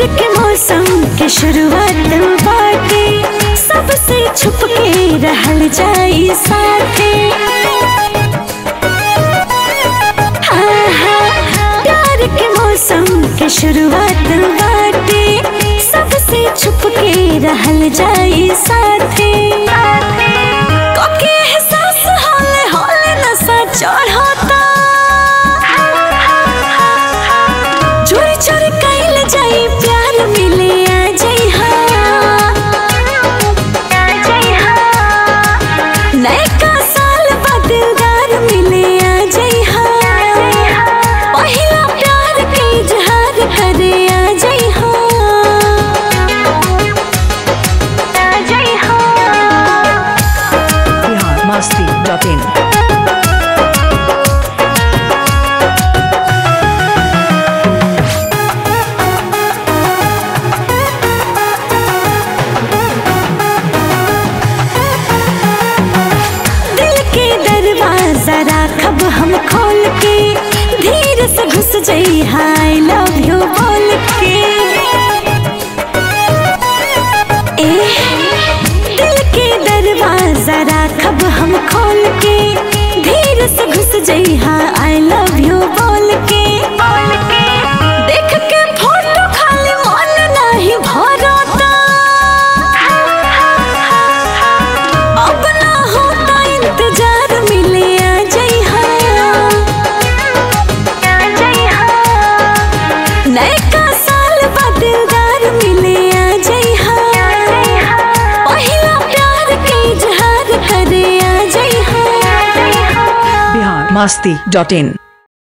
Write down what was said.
के मौसम के शुरुआत बाटे सबसे छुप के रहल जाई साथे हाँ, हाँ, प्यार के मौसम के शुरुआत बाटे सबसे छुप के रहल जाई साथे कोके एहसास होले होले नशा चढ़ता चोरी चोरी कैल जाई प्यार मिले आ जाई नयका साल बदलदार मिले आ जाई पहिला प्यार के इजहार करे आ जाई बिहार मस्ती डॉट इन दिल के दरवाजा राखब हम खोल के धीरे से घुस जाई हाय लव यू बोल के ए दिल के दरवाजा राखब हम खोल के धीरे से घुस जाई हाय आई लव यू बोल के देख के फोटो खाली मन नहीं भरता अब ना होता इंतजार मिले आ जाई नयका साल बदलदार मिले आ जाई पहिला प्यार के इजहार करे आ जाई बिहार मस्ती डॉट इन